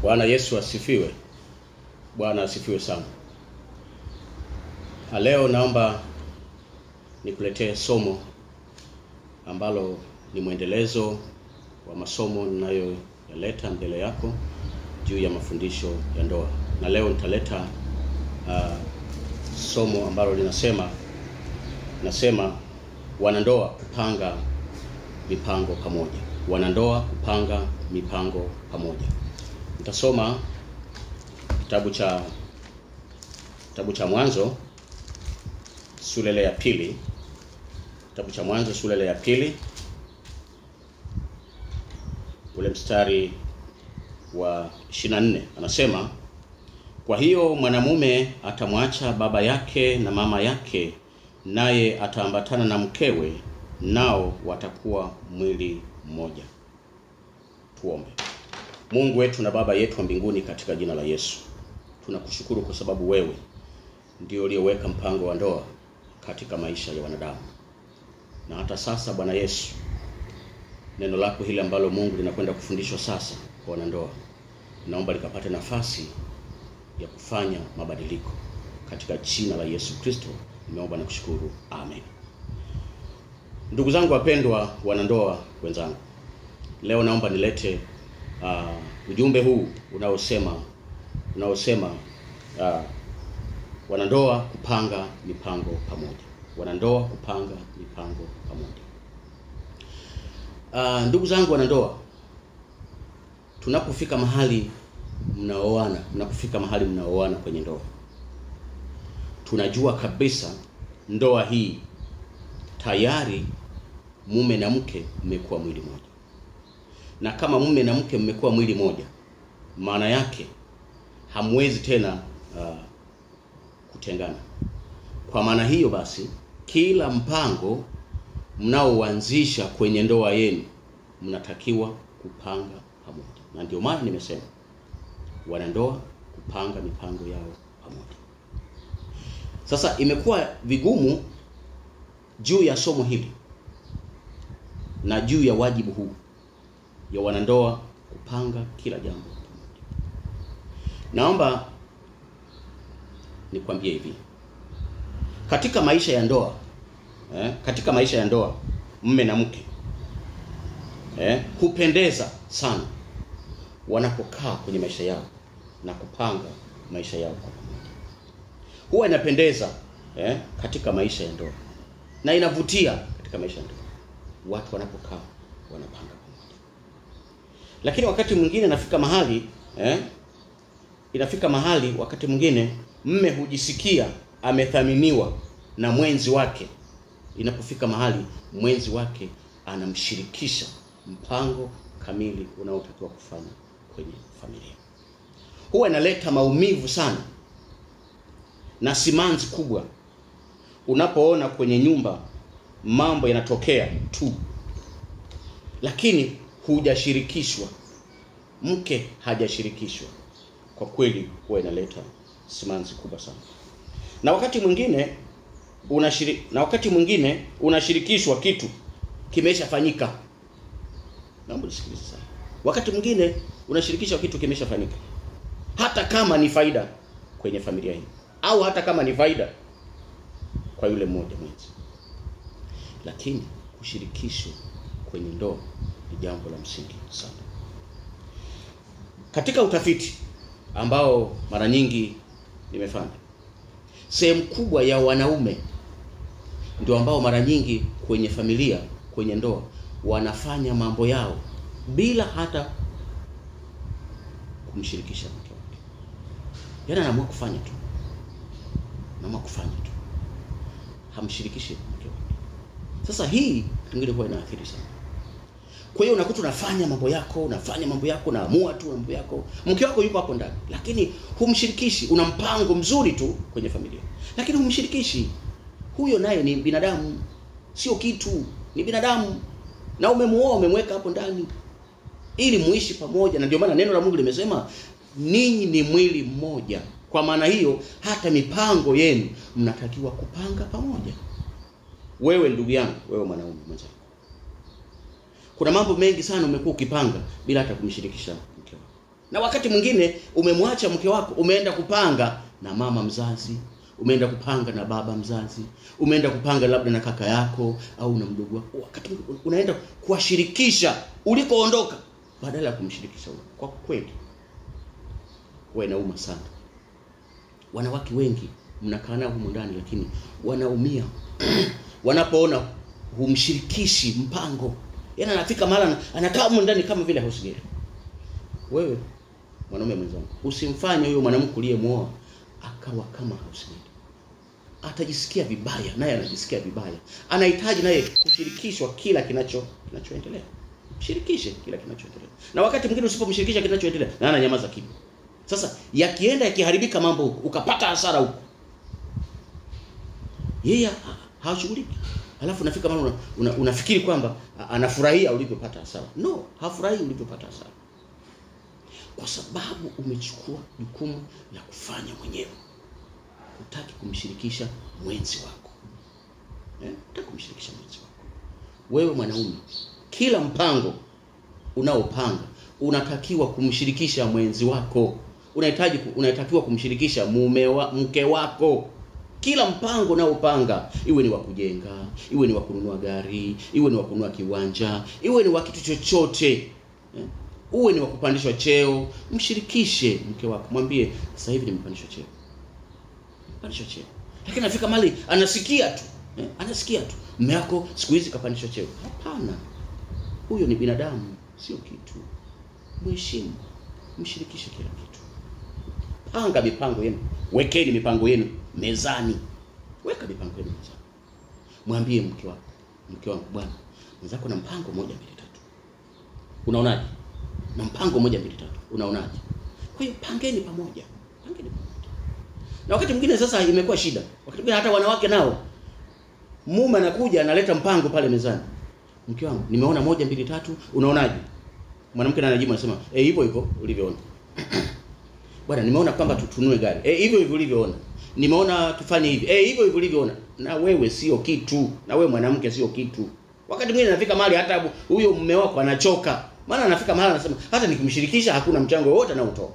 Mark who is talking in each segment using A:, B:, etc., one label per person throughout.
A: Bwana Yesu asifiwe. Bwana asifiwe sana. Na leo naomba nikuletee somo ambalo ni mwendelezo wa masomo ninayoyaleta mbele yako juu ya mafundisho ya ndoa. Na leo nitaleta uh, somo ambalo linasema nasema wanandoa kupanga mipango pamoja. Wanandoa kupanga mipango pamoja. Nitasoma kitabu cha kitabu cha Mwanzo sura ile ya pili. Kitabu cha Mwanzo sura ile ya pili ule mstari wa 24 anasema, kwa hiyo mwanamume atamwacha baba yake na mama yake, naye ataambatana na mkewe, nao watakuwa mwili mmoja. Tuombe. Mungu wetu na Baba yetu wa mbinguni, katika jina la Yesu tunakushukuru kwa sababu wewe ndio ulioweka mpango wa ndoa katika maisha ya wanadamu, na hata sasa Bwana Yesu, neno lako hili ambalo Mungu linakwenda kufundishwa sasa kwa wanandoa, naomba likapate nafasi ya kufanya mabadiliko katika jina la Yesu Kristo, nimeomba na kushukuru, amen. Ndugu zangu wapendwa, wanandoa wenzangu, leo naomba nilete uh, ujumbe huu unaosema unaosema uh, wanandoa kupanga mipango pamoja. Wanandoa kupanga mipango pamoja. Uh, ndugu zangu wanandoa, tunapofika mahali mnaoana, mnapofika mahali mnaoana kwenye ndoa, tunajua kabisa ndoa hii tayari mume na mke mmekuwa mwili mmoja, na kama mume na mke mmekuwa mwili mmoja, maana yake hamwezi tena uh, kutengana. Kwa maana hiyo basi, kila mpango mnaoanzisha kwenye ndoa yenu mnatakiwa kupanga pamoja, na ndio maana nimesema wanandoa kupanga mipango yao pamoja. Sasa imekuwa vigumu juu ya somo hili na juu ya wajibu huu ya wanandoa kupanga kila jambo pamoja. Naomba nikwambie hivi, katika maisha ya ndoa eh, katika maisha ya ndoa mme na mke eh, hupendeza sana wanapokaa kwenye maisha yao na kupanga maisha yao kwa pamoja. Huwa inapendeza eh, katika maisha ya ndoa na inavutia katika maisha ya ndoa watu wanapokaa wanapanga pamoja, lakini wakati mwingine inafika mahali eh, inafika mahali wakati mwingine mme hujisikia amethaminiwa na mwenzi wake. Inapofika mahali mwenzi wake anamshirikisha mpango kamili unaotakiwa kufanya kwenye familia, huwa inaleta maumivu sana na simanzi kubwa unapoona kwenye nyumba mambo yanatokea tu, lakini hujashirikishwa, mke hajashirikishwa. Kwa kweli huwa inaleta simanzi kubwa sana, na wakati mwingine unashiri, na wakati mwingine unashirikishwa kitu kimeshafanyika. Naomba nisikilize sana. Wakati mwingine unashirikishwa kitu kimeshafanyika, hata kama ni faida kwenye familia hii au hata kama ni faida kwa yule mmoja mwenzi, lakini kushirikishwa kwenye ndoa ni jambo la msingi sana. Katika utafiti ambao mara nyingi nimefanya, sehemu kubwa ya wanaume ndio ambao mara nyingi kwenye familia, kwenye ndoa wanafanya mambo yao bila hata kumshirikisha mke wake. Yaani anaamua kufanya tu, anaamua kufanya tu, hamshirikishi mke wake. Sasa hii pengine huwa inaathiri sana. Kwa hiyo unakuta unafanya mambo yako, unafanya mambo yako, unaamua tu mambo yako, mke wako yuko hapo ndani, lakini humshirikishi. Una mpango mzuri tu kwenye familia, lakini humshirikishi. Huyo naye ni binadamu, sio kitu, ni binadamu, na umemuoa, umemweka hapo ndani ili muishi pamoja, na ndio maana neno la Mungu limesema ninyi ni mwili mmoja. Kwa maana hiyo, hata mipango yenu mnatakiwa kupanga pamoja. Wewe ndugu yangu, wewe mwanaume mwenzangu kuna mambo mengi sana umekuwa ukipanga bila hata kumshirikisha mke wako. Na wakati mwingine umemwacha mke wako, umeenda kupanga na mama mzazi, umeenda kupanga na baba mzazi, umeenda kupanga labda na kaka yako au na mdogo wako. Wakati mwingine unaenda kuwashirikisha ulikoondoka badala ya kumshirikisha huyo. Kwa kweli huwa inauma sana. Wanawake wengi mnakaa nao humu ndani, lakini wanaumia wanapoona humshirikishi mpango. Yaani anafika mahali anakaa humu ndani kama vile house girl. Wewe mwanaume mwenzangu, usimfanye huyo mwanamke uliyemwoa akawa kama house girl. Atajisikia vibaya, naye anajisikia vibaya. Anahitaji naye kushirikishwa kila kinacho kinachoendelea. Mshirikishe kila kinachoendelea. Na wakati mwingine usipomshirikisha kinachoendelea, na ananyamaza kimya. Sasa yakienda yakiharibika mambo huko, ukapata hasara huko, yeye ha- hashughuliki. Alafu unafika mahali una, una, unafikiri kwamba a- anafurahia ulivyopata hasara. No, hafurahi ulivyopata hasara, kwa sababu umechukua jukumu la kufanya mwenyewe. Hutaki kumshirikisha mwenzi wako eh? Hutaki kumshirikisha mwenzi wako. Wewe mwanaume, kila mpango unaopanga unatakiwa kumshirikisha mwenzi wako, unahitaji ku- unatakiwa kumshirikisha mume wa mke wako. Kila mpango unaopanga, iwe ni wa kujenga, iwe ni wa kununua gari, iwe ni wa kununua kiwanja, iwe ni wa kitu chochote eh, uwe ni wa kupandishwa cheo, mshirikishe mke wako, mwambie sasa hivi nimepandishwa cheo, nimepandishwa cheo. Lakini anafika mahali anasikia tu eh, anasikia tu mume wako siku hizi kapandishwa cheo. Hapana, huyo ni binadamu, sio kitu. Mheshimu, mshirikishe kila kitu. Panga mipango yenu, wekeni mipango yenu mezani. Weka mipango yenu mezani, mwambie mke wako, mke wangu, bwana mwenzako na mpango moja mbili tatu, unaonaje? Na mpango moja mbili tatu, unaonaje? Kwa hiyo pangeni pamoja, pangeni pamoja. Na wakati mwingine sasa imekuwa shida, wakati mwingine hata wanawake nao, mume anakuja analeta mpango pale mezani, mke wangu, nimeona moja mbili tatu, unaonaje? Mwanamke naye anajibu anasema, eh, hivyo hivyo ulivyoona. Bwana, nimeona kwamba tutunue gari. Eh, hivyo hivyo ulivyoona. Nimeona tufanye hivi. Eh, hivyo hivyo ulivyoona. Na wewe sio kitu. Na wewe mwanamke sio kitu. Wakati mwingine anafika mahali hata huyo mume wako anachoka. Maana anafika mahali anasema hata nikimshirikisha hakuna mchango wowote anaotoa.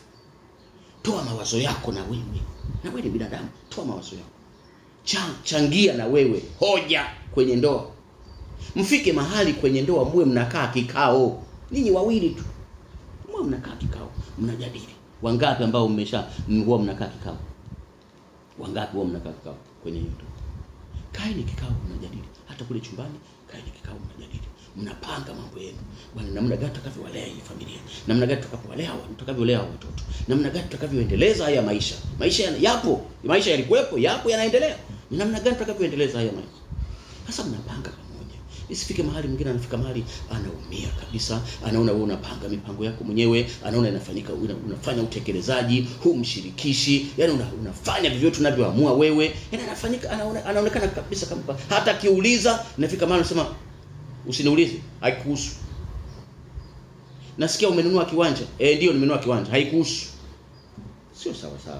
A: Toa mawazo yako na wewe. Na wewe ni binadamu, toa mawazo yako. Cha, changia na wewe hoja kwenye ndoa. Mfike mahali kwenye ndoa muwe mnakaa kikao. Ninyi wawili tu. Muwe mnakaa kikao, mnajadili. Wangapi ambao mmesha huwa mnakaa kikao? Wangapi huwa mnakaa kikao kwenye hiyo ndoa? Kaeni kikao mnajadili. Hata kule chumbani kaeni kikao mnajadili. Mnapanga mambo yenu. Bwana namna gani tutakavyowalea hii familia? Namna gani tutakavyowalea tutakavyolea watoto? Namna gani tutakavyoendeleza haya maisha? Maisha yana, yapo, maisha yalikuwepo, yapo yanaendelea. Ni namna gani tutakavyoendeleza haya maisha? Sasa mnapanga pamoja. Isifike mahali mwingine anafika mahali anaumia kabisa, anaona wewe unapanga mipango yako mwenyewe, anaona inafanyika una, unafanya utekelezaji, humshirikishi, yani una, unafanya vivyo tunavyoamua wewe. Yani anafanyika anaona, anaonekana kabisa kama hata akiuliza inafika mahali anasema usiniulize, haikuhusu. Nasikia umenunua kiwanja. Eh, ndio nimenunua kiwanja, haikuhusu. Sio sawa sawa.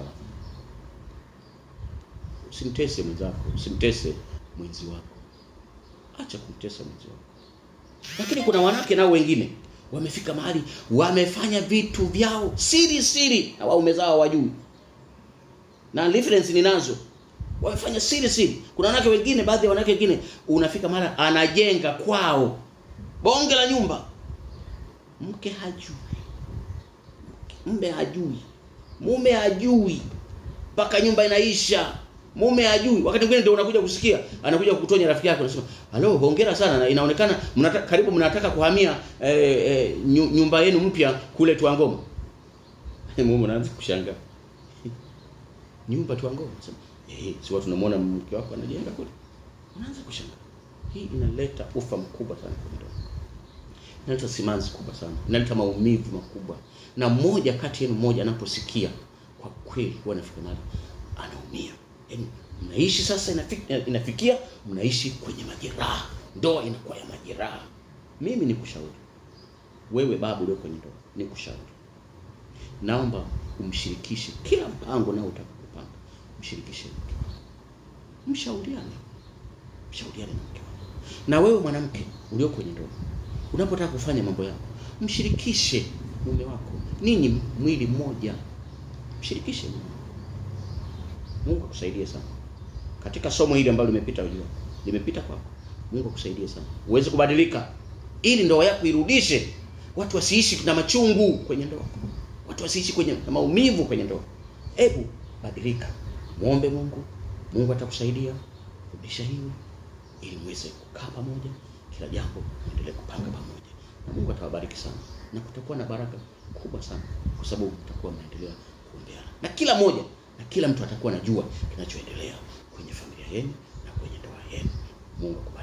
A: Usimtese mwenzako, usimtese mwenzi wako. Acha kumtesa mwenzi wako. Lakini kuna wanawake nao wengine wamefika mahali wamefanya vitu vyao siri siri na waume zao hawajui, na reference ninazo. Wamefanya siri siri. Kuna wanawake wengine, baadhi ya wanawake wengine, unafika mahali anajenga kwao bonge la nyumba, mke hajui, mume hajui, mume hajui, mpaka nyumba inaisha mume hajui. Wakati mwingine ndio unakuja kusikia, anakuja kukutonya rafiki yako, anasema halo, hongera sana, na inaonekana mnata, karibu mnataka kuhamia eh, eh, nyu- nyumba yenu mpya kule Twangoma. Mume anaanza kushangaa nyumba Twangoma, anasema eh, si watu tunamwona mke wako anajenga kule. Unaanza kushangaa. Hii inaleta ufa mkubwa sana kwa ndoa, inaleta simanzi kubwa sana, inaleta maumivu makubwa, na mmoja kati yenu mmoja anaposikia, kwa kweli huwa anafika mahali anaumia. Yaani mnaishi sasa, inafikia, inafikia mnaishi kwenye majeraha, ndoa inakuwa ya majeraha. Mimi nikushauri wewe baba ulio kwenye ndoa, nikushauri, naomba umshirikishe kila mpango nao utakapopanga, mshirikishe mke wako, mshauriane, mshauriane na mke wako. Na wewe mwanamke ulio kwenye ndoa, unapotaka kufanya mambo yako, mshirikishe mume wako, ninyi mwili mmoja, mshirikishe Mungu. Mungu akusaidie sana katika somo hili ambalo limepita. Unajua limepita kwako, Mungu akusaidie sana uweze kubadilika, ili ndoa yako irudishe. Watu wasiishi na machungu kwenye ndoa, watu wasiishi kwenye na maumivu kwenye ndoa. Hebu badilika, muombe Mungu, Mungu atakusaidia rudisha hiyo, ili muweze kukaa pamoja, kila jambo muendelee kupanga pamoja, na Mungu atawabariki sana, na kutakuwa na baraka kubwa sana, kwa sababu mtakuwa mnaendelea kuombeana na kila moja na kila mtu atakuwa anajua kinachoendelea kwenye familia yenu na kwenye ndoa yenu. Mungu akubariki.